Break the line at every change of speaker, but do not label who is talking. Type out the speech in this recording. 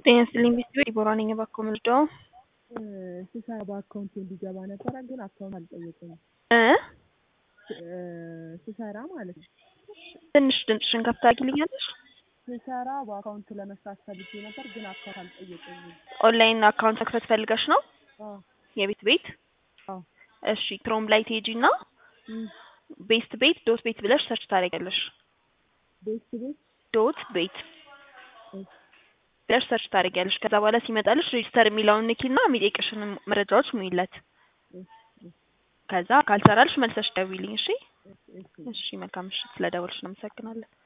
ጤና ይስጥልኝ ቤተሰብ ዲቦራ ነኝ። እባክዎ ምንድነው?
ስሰራ በአካውንቴ እንዲገባ ነበረ ግን አካውንት አልጠየቀኝም።
እ
ስሰራ ማለት ነው።
ትንሽ ድምፅሽን ከፍ ታደርጊልኛለሽ?
ስሰራ በአካውንት ለመስራት ፈልጌ ነበር ግን አካውንት አልጠየቀኝም።
ኦንላይን አካውንት መክፈት ፈልገሽ ነው?
አዎ
የቤት ቤት?
አዎ
እሺ ክሮም ላይ ትሄጂና
እም፣
ቤስት ቤት ዶት ቤት ብለሽ ሰርች ታደርጊያለሽ።
ቤት ቤት
ዶት ቤት
እሺ፣
ብለሽ ሰርች ታደርጊያለሽ። ከዛ በኋላ ሲመጣልሽ ሬጅስተር የሚለውን ንኪና የሚጠይቅሽን መረጃዎች ሙይለት።
እሺ፣ እሺ፣
ከዛ ካልሰራልሽ መልሰሽ ደውይልኝ። እሺ
እሺ፣ እሺ።
እሺ፣ መልካም ምሽት። ስለደወልሽ ነው አመሰግናለን።